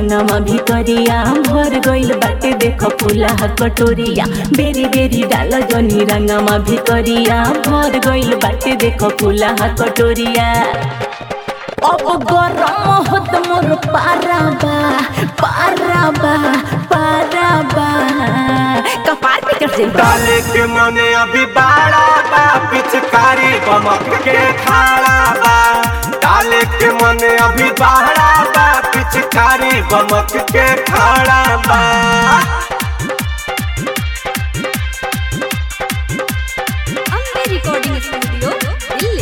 रंगमा भितरिया भर गइल बाटे देख फुला कटोरिया बेरी बेरी डाल जनी रंगमा भितरिया भर गइल बाटे देख फुला कटोरिया अब गरम होत मोर पाराबा पाराबा पाराबा कपार पे चढ़ जाइबा डाले के मने अभी बाड़ा बा पिचकारी बमक के खाड़ा बा डाले के मने अभी बाड़ा बा पिचकारी बमक के खाड़ा बा ಅಂಬೆ ರೆಕಾರ್ಡಿಂಗ್ ಸ್ಟುಡಿಯೋ ಇಲ್ಲಿ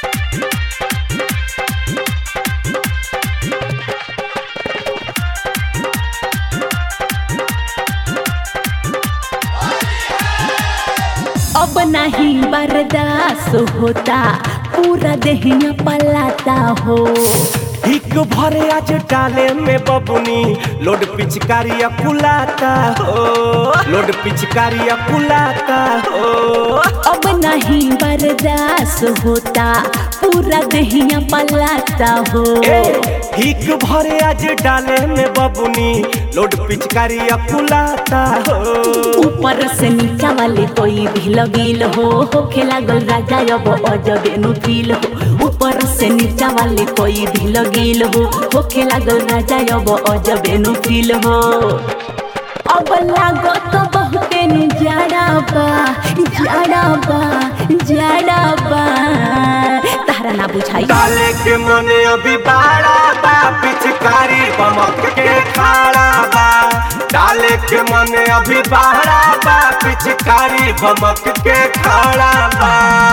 अब नहीं बर्दाश्त होता पूरा देहिया पलाता हो हिक भरे आज डाले में बबुनी लोड पिचकारिया कुलाता हो लोड पिचकारिया कुलाता हो अब नहीं बर्दाश्त होता पूरा देहिया पलाता हो ए, हिक भरे आज डाले में बबुनी लोड पिचकारिया कुलाता हो ऊपर से नीचा वाले कोई भी लगिल हो होखे लागल राजा अब अजबे नु फील हो ऊपर से नीचा वाले कोई भी लगिल हो होखे लागल राजा अब अजबे नु फील हो अब लागो तो बहुते नु जाड़ा बा जाड़ा बा जाड़ा बा तारा ना बुझाई डाले के मने अभी बाड़ा बा पिचकारी बमक के खाड़ा बा डाले के मने अभी बाड़ा बा पिचकारी बमक के खाड़ा बा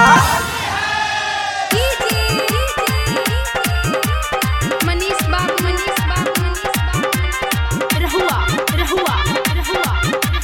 ಮನೀಶ್ ಬಾಬು ಮನೀಶ್ ಬಾಬು ಮನೀಶ್ ಬಾಬು ರಹುವಾ ರಹುವಾ ರಹುವಾ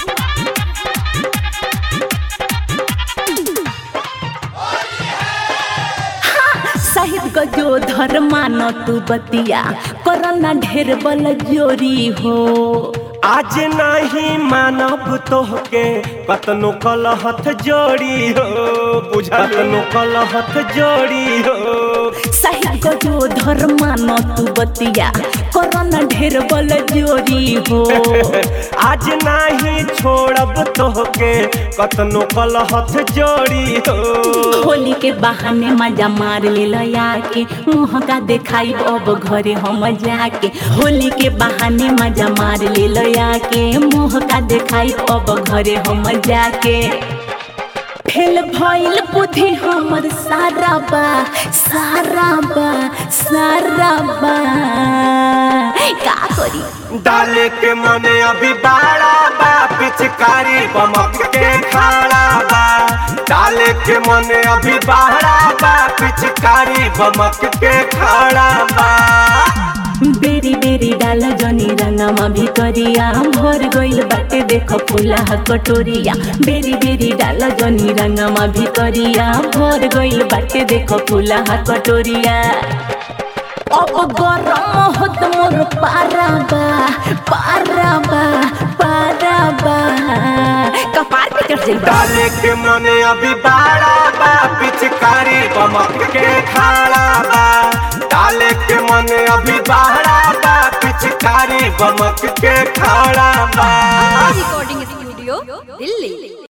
शहीद को जो धर्मान तू बतिया करना ढेर बल जोरी हो आज नहीं मानब तोहके कतनो कलहथ जोड़ी हो बुझा कतनो कलहथ जोड़ी हो शहीद को जो धर्मान तू बतिया करना ढेर बल जोरी हो आज नहीं छोड़ब तोहके कतनो कलहथ जोड़ी हो होली के बहाने मजा मार ले लया के मुँह का देखाई अब घरे हम जाके होली के बहाने मजा मार ले लया के मुँह का देखाई अब घरे हम जाके फेल भइल बुद्धि हमर सारा बा सारा बा सारा बा का करी डाले के मने अभी बाड़ा बा पिचकारी बमक के खाड़ा बा डाले के मने अभी बाड़ा बा पिचकारी बमक के खाड़ा बा बेरी बेरी डाल जनी रंगमा भितरिया भर गइल बाटे देख फुला कटोरिया बेरी बेरी डाल जनी रंगमा भितरिया भर गइल बाटे देख फुला कटोरिया अब गरम होत मोर पाराबा पाराबा पाराबा कपार पे चढ़ जाइबा डाले के मने अभी बाड़ा बा पिचकारी बमक के खाड़ा बा डाले के मने अभी बाड़ा बा पिचकारी बमक के खाड़ा बा ರೆಕಾರ್ಡಿಂಗ್ ಸ್ಟುಡಿಯೋ ಇಲ್ಲಿ